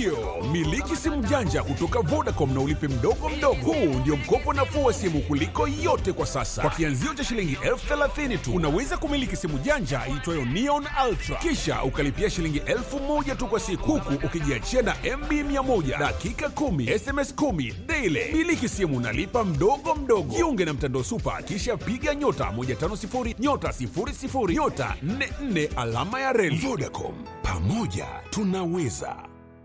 Ndiyo, miliki simu janja kutoka Vodacom na ulipe mdogo mdogo. Huu ndio mkopo nafuu wa simu kuliko yote kwa sasa. Kwa kianzio cha shilingi elfu thelathini tu unaweza kumiliki simu janja iitwayo Neon Ultra, kisha ukalipia shilingi elfu moja tu kwa siku, huku ukijiachia na MB 100 dakika 10 SMS 10 daily. Miliki simu unalipa mdogo mdogo. Jiunge na mtandao Super, kisha piga nyota 150 nyota 00 nyota 44 alama ya reli. Vodacom, pamoja tunaweza.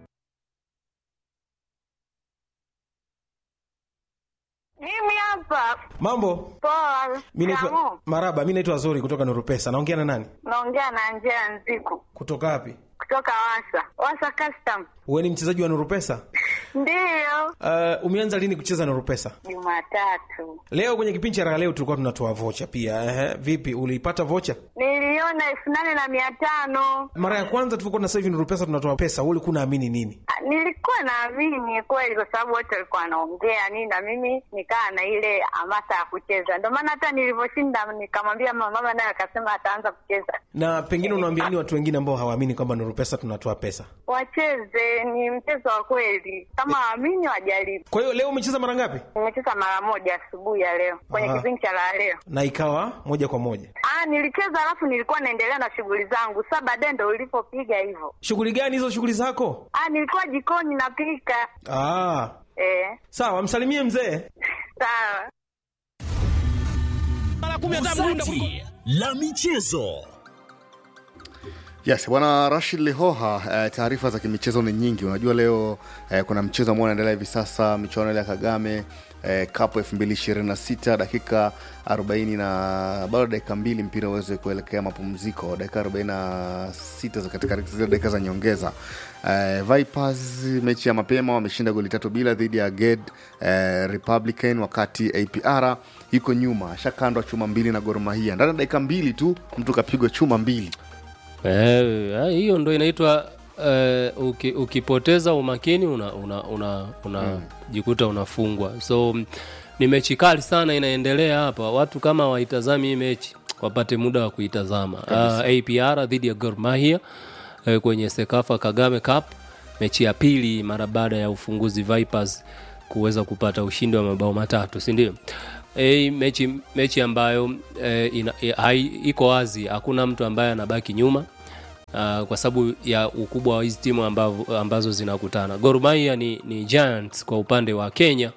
Mimi hapa Mambo, poa. mi naitwa Shikamoo. Maraba, mi naitwa Zuri kutoka Nuru Pesa. Naongea na nani? Naongea na Angela Nziku Kutoka wapi? kutoka Wasa Wasa Custom. Wewe ni mchezaji wa Nuru Pesa? Ndiyo, Uh, umeanza lini kucheza Nuru Pesa? Jumatatu Leo kwenye kipindi cha raha leo tulikuwa tunatoa vocha pia. Ehe, vipi uliipata vocha? niliona elfu nane na mia tano. Mara ya kwanza tulikuwa na sasa hivi Nuru Pesa tunatoa pesa, wewe ulikuwa unaamini nini? Ah, Nilikuwa naamini kweli, kwa sababu wote walikuwa wanaongea nini, na mimi nikaa na ile hamasa ya kucheza. Ndio maana hata nilivyoshinda nikamwambia mama, mama naye akasema ataanza kucheza. Na pengine unawaambia nini watu wengine ambao hawaamini kwamba Nuru Pesa tunatoa pesa? Wacheze, ni mchezo wa kweli, kama waamini wajaribu. Kwa hiyo leo umecheza mara ngapi? Nimecheza mara moja asubuhi ya leo kwenye Ah. kipindi cha la leo. Na ikawa moja kwa moja. Ah, nilicheza alafu nilikuwa naendelea na shughuli zangu. Sasa baadaye ndo ulipopiga hivyo. Shughuli gani hizo shughuli zako? Ah, nilikuwa jikoni napika. Ah, Eh, sawa, msalimie mzee. sawa. Gazeti la michezo. Yes, bwana Rashid Lihoha, eh, taarifa za kimichezo ni nyingi. Unajua leo eh, kuna mchezo ambao unaendelea hivi sasa, michuano ile ya Kagame eh, Cup 2026 dakika 40 na bado dakika mbili mpira uweze kuelekea mapumziko, dakika 46 za katika zile dakika za nyongeza. Eh, Vipers mechi ya mapema wameshinda goli tatu bila dhidi ya Ged eh, Republican, wakati APR yuko nyuma ashakandwa chuma mbili na Gor Mahia ndani ya dakika mbili tu, mtu kapigwa chuma mbili. Eh, hiyo ndo inaitwa eh, uki, ukipoteza umakini una una una, una jikuta unafungwa. So m- ni mechi kali sana inaendelea hapa. Watu kama waitazami hii mechi wapate muda wa kuitazama. Uh, APR dhidi ya Gor Mahia eh, kwenye Sekafa Kagame Cup, mechi ya pili mara baada ya ufunguzi Vipers kuweza kupata ushindi wa mabao matatu, si ndio? E, mechi, mechi ambayo e, ina, e, hai, iko wazi, hakuna mtu ambaye anabaki nyuma uh, kwa sababu ya ukubwa wa hizi timu ambazo, ambazo zinakutana. Gor Mahia ni, ni Giants kwa upande wa Kenya,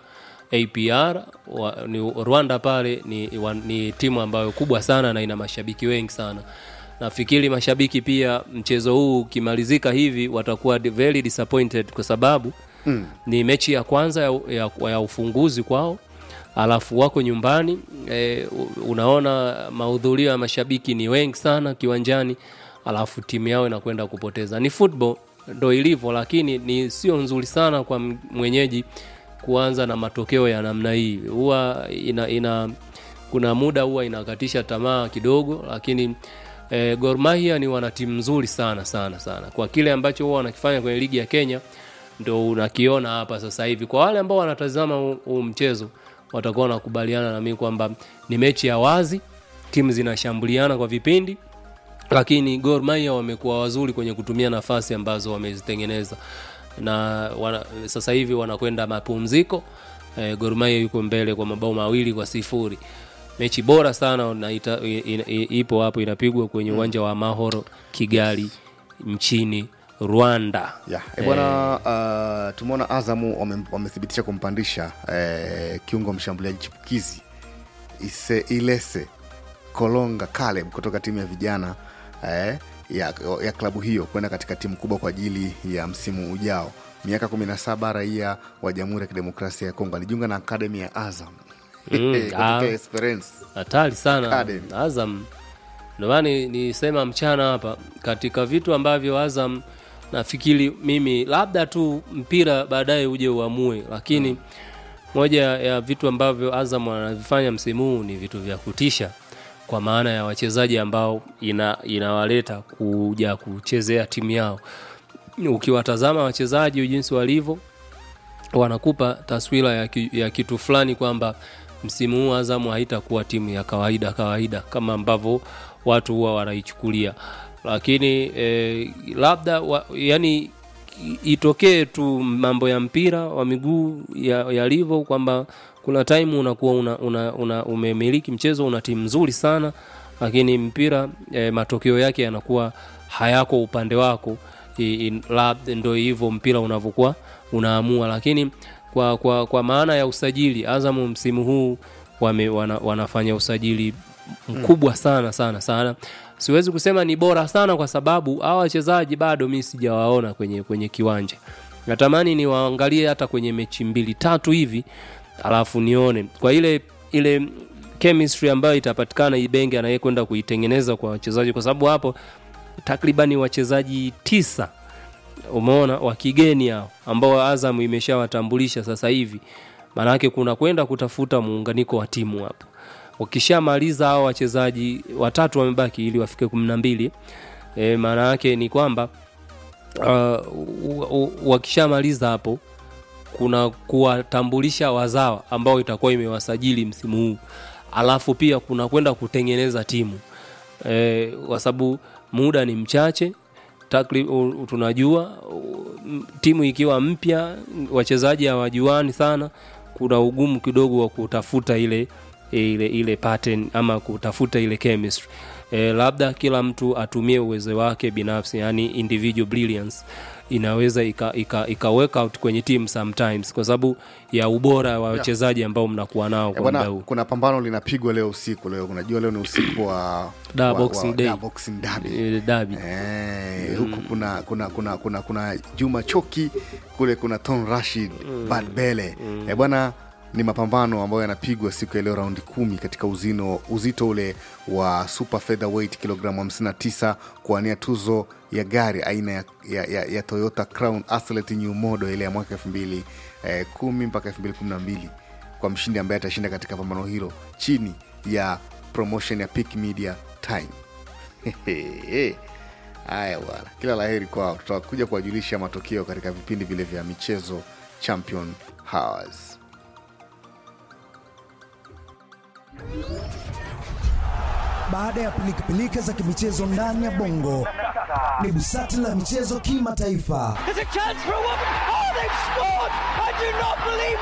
APR wa, ni Rwanda pale ni, wa, ni timu ambayo kubwa sana na ina mashabiki wengi sana. Nafikiri mashabiki pia mchezo huu ukimalizika hivi watakuwa di- very disappointed kwa sababu mm. ni mechi ya kwanza ya, ya, ya ufunguzi kwao alafu wako nyumbani e, unaona mahudhurio ya mashabiki ni wengi sana kiwanjani alafu timu yao inakwenda kupoteza ni football ndo ilivyo lakini ni sio nzuri sana kwa m- mwenyeji kuanza na matokeo ya namna hii huwa ina, ina kuna muda huwa inakatisha tamaa kidogo lakini e, Gor Mahia ni wana timu nzuri sana sana sana kwa kile ambacho huwa wanakifanya kwenye ligi ya Kenya ndo unakiona hapa sasa hivi kwa wale ambao wanatazama huu- huu mchezo watakuwa wanakubaliana na mimi kwamba ni mechi ya wazi timu zinashambuliana kwa vipindi lakini Gor Mahia wamekuwa wazuri kwenye kutumia nafasi ambazo wamezitengeneza na wana, sasa hivi wanakwenda mapumziko e, Gor Mahia yuko mbele kwa mabao mawili kwa sifuri mechi bora sana na ita, i, i, ipo hapo inapigwa kwenye uwanja wa Mahoro Kigali nchini Rwanda Yeah. E bwana uh, tumeona Azamu wame- wamethibitisha kumpandisha eh, kiungo mshambuliaji chipukizi Ise, Ilese Kolonga Caleb kutoka timu ya vijana eh, ya, ya klabu hiyo kwenda katika timu kubwa kwa ajili ya msimu ujao. Miaka 17, raia wa Jamhuri ya Kidemokrasia ya Kongo, alijiunga na akademi ya Azam Mm, kutoka ah. Esperance. hatari sana Academy. Azam. Ndio maana ni- nisema mchana hapa, katika vitu ambavyo Azam nafikiri mimi labda tu mpira baadaye uje uamue, lakini moja ya vitu ambavyo Azam wanavifanya msimu huu ni vitu vya kutisha, kwa maana ya wachezaji ambao ina, inawaleta kuja kuchezea timu yao. Ukiwatazama wachezaji jinsi walivyo wanakupa taswira ya, ki, ya kitu fulani kwamba msimu huu Azamu haitakuwa timu ya kawaida kawaida kama ambavyo watu huwa wanaichukulia, lakini eh, labda wa, yani i- itokee tu mambo ya mpira wa miguu ya- yalivyo kwamba kuna time unakuwa una, una, una umemiliki mchezo una timu nzuri sana lakini mpira e, matokeo yake yanakuwa hayako upande wako I- i- labda ndo hivyo mpira unavyokuwa unaamua lakini kwa, kwa, kwa maana ya usajili azamu msimu huu wame, wana, wanafanya usajili mkubwa sana sana sana siwezi kusema ni bora sana kwa sababu hawa wachezaji bado mi sijawaona kwenye, kwenye kiwanja natamani niwaangalie hata kwenye mechi mbili tatu hivi alafu nione kwa ile ile chemistry ambayo itapatikana ibenge anayekwenda kuitengeneza kwa wachezaji kwa sababu hapo takribani wachezaji tisa umeona wa kigeni hao ambao Azam imeshawatambulisha sasa hivi maanake kuna kwenda kutafuta muunganiko wa timu hapo wakishamaliza hao wachezaji watatu wamebaki ili wafike kumi na mbili e, maana yake ni kwamba uh, wakishamaliza hapo kuna kuwatambulisha wazawa ambao itakuwa imewasajili msimu huu alafu pia kuna kwenda kutengeneza timu e, kwa sababu muda ni mchache takri, u, tunajua u, m- timu ikiwa mpya wachezaji hawajuani sana kuna ugumu kidogo wa kutafuta ile ile ile pattern ama kutafuta ile chemistry e, labda kila mtu atumie uwezo wake binafsi yani individual brilliance inaweza ika, ika, ika work out kwenye team sometimes kwa sababu ya ubora wa wachezaji ambao mnakuwa nao Eh, kwa bwana muda huu kuna pambano linapigwa leo usiku leo unajua leo ni usiku wa Da, wa- Boxing wa- Day. da, Boxing Derby. E, dabi Eh, huku kuna kuna kuna kuna kuna Juma Choki kule kuna Ton Rashid Bad Bele eh, bwana ni mapambano ambayo yanapigwa siku ya leo raundi kumi katika uzino uzito ule wa super featherweight kilogramu 59 kuwania tuzo ya gari aina ya, ya, ya, ya Toyota Crown Athlete New Model ile ya mwaka 2010 eh, kumi mpaka 2012 kwa mshindi ambaye atashinda katika pambano hilo chini ya promotion ya Peak Media Time haya bwana kila laheri kwao tutakuja kuwajulisha matokeo katika vipindi vile vya michezo champion hours Baada ya pilikapilika za kimichezo ndani ya bongo, ni busati la michezo kimataifa. There's a chance for a woman. Oh, they've scored! I do not believe